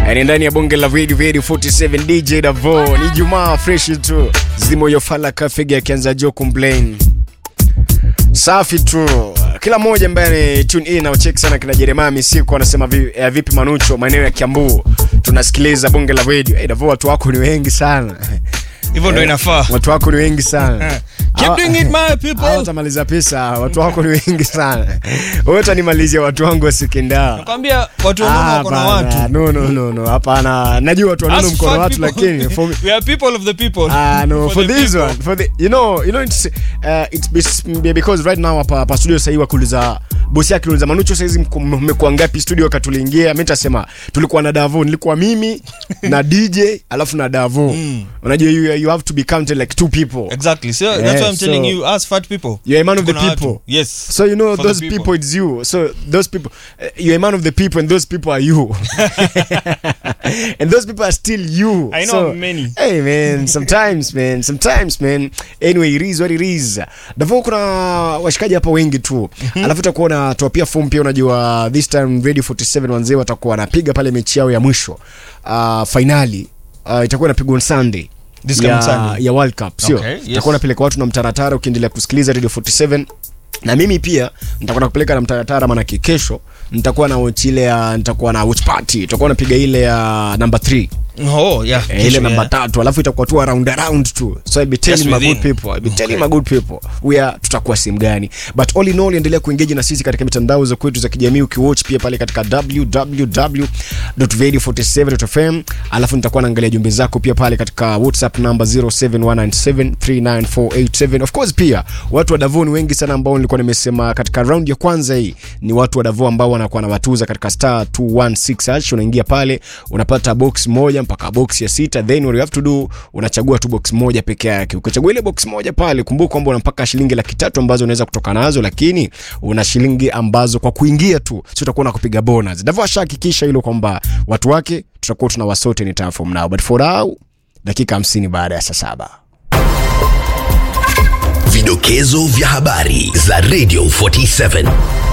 ni ndani ya bonge la video video 47 DJ Davo. Ni Jumaa fresh tu. Zimo yo fala kafege akianza jo complain. Safi tu. Kila mmoja ambaye ni tune in na check sana kina Jeremiah Misiko anasema vi, eh, vipi Manucho maeneo ya Kiambu. Tunasikiliza bonge la video. Eh, Davo watu wako ni wengi sana. hivyo ndo inafaa Watu wako ni wengi sana. keep doing it my people Hawatamaliza pesa, watu wako ni wengi sana. Wewe utanimalizia watu wangu wa Sikindao. nakwambia watu wanono Ah, wako na hapana. watu No, no, no, no. Hapana. Najua watu wanono Us mkono fat watu people, lakini for me, we are people of the people Ah no for, the this people. one for the you know you know it's uh, it's bes- because right now hapa hapa studio sasa wakuuliza bosi yake aliuliza Manucho saizi mko- mmekuwa ngapi studio wakati tuliingia mimi nitasema tulikuwa na Davo nilikuwa mimi na DJ alafu na Davo unajua you, you have to be counted like two people exactly so Yeah, that's why i'm so- telling you us fat people You're a man of the Tuko na watu. people. yes So you know For the those people. people. it's you. So those people, uh, you're a man of the people, and those people are you, and those people are still you. I know so, many. Hey man, sometimes man, sometimes man. Anyway, it is what it is. Davo kuna washikaji hapa wengi tu. Alafu utakuwa unatoa pia form pia, unajua this time Radio 47 wanzee watakuwa wanapiga pale mechi yao ya mwisho uh, finali uh, itakuwa inapigwa on Sunday This ya, coming Sunday. ya World Cup sio? Okay, yes. Itakuwa napeleka watu na mtaratara ukiendelea kusikiliza Radio 47 na mimi pia nitakuwa nakupeleka na mtaratara manake kesho nitakuwa na watch ile ya nitakuwa na watch party tutakuwa napiga ile ya number 3 oh yeah eh, ile Kesho, namba yeah. tatu alafu itakuwa tu around around tu so I be telling Just my good within. people I be telling my good people we are tutakuwa sehemu gani but all in all endelea kuengage na sisi katika mitandao za kwetu za kijamii ukiwatch pia pale katika www.radio47.fm alafu nitakuwa naangalia jumbe zako pia pale katika whatsapp number 0719739487 of course pia watu wa Davon wengi sana ambao nilikuwa nimesema katika round ya kwanza hii ni watu wa Davon ambao wanakuwa na watuza katika star 216 hash unaingia pale unapata box moja mpaka box ya sita then what you have to do unachagua tu box moja peke yake ukichagua ile box moja pale kumbuka kwamba una mpaka shilingi laki tatu ambazo unaweza kutoka nazo lakini una shilingi ambazo kwa kuingia tu si utakuwa unakupiga bonus Davon ashahakikisha hilo kwamba watu wake tutakuwa tuna wasote ni from now but for now dakika 50 baada ya saa saba Vidokezo vya habari za Radio 47.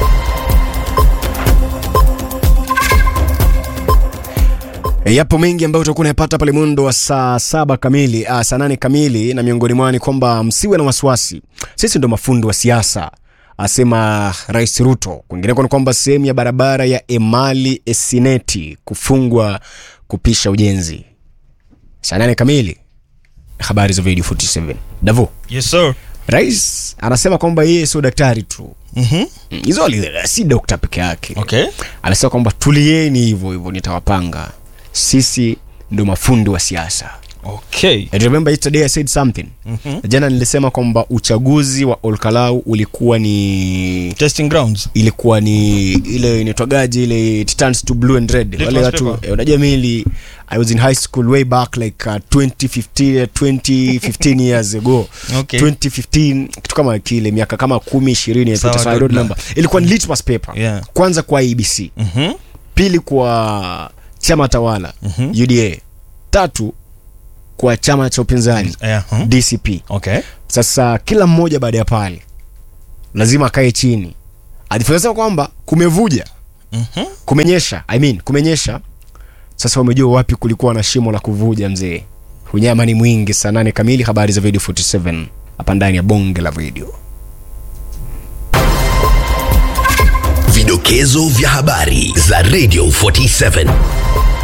E, yapo mengi ambayo utakuwa unayapata pale mwendo wa saa saba kamili ah, saa nane kamili na miongoni mwao ni kwamba msiwe na wasiwasi sisi ndo mafundi wa siasa asema rais ruto kwingineko ni kwamba sehemu ya barabara ya emali esineti kufungwa kupisha ujenzi saa nane kamili habari za video 47 davo yes sir rais anasema kwamba yeye sio daktari tu mhm Mm, hizo ali- si dokta peke yake okay anasema kwamba tulieni hivyo hivyo nitawapanga sisi ndo mafundi wa siasa okay And remember yesterday I said something Mhm. jana nilisema kwamba uchaguzi wa olkalau ulikuwa ni testing grounds ilikuwa ni ile inaitwagaji ile it turns to blue and red Litmus wale watu paper. eh, unajua mili i was in high school way back like uh, 2015 2015 years ago Okay. 2015 kitu kama kile miaka kama 10 20 Sawa, I don't good remember ilikuwa ni litmus paper Yeah. kwanza kwa abc mhm pili kwa chama tawala Mhm. uda tatu kwa chama cha upinzani yeah huh? dcp okay sasa kila mmoja baada ya pale lazima akae chini ajifunza kwamba kumevuja mhm kumenyesha I mean, kumenyesha sasa wamejua wapi kulikuwa na shimo la kuvuja mzee unyama ni mwingi saa nane kamili habari za video 47 hapa ndani ya bonge la video Vidokezo vya habari za Radio 47.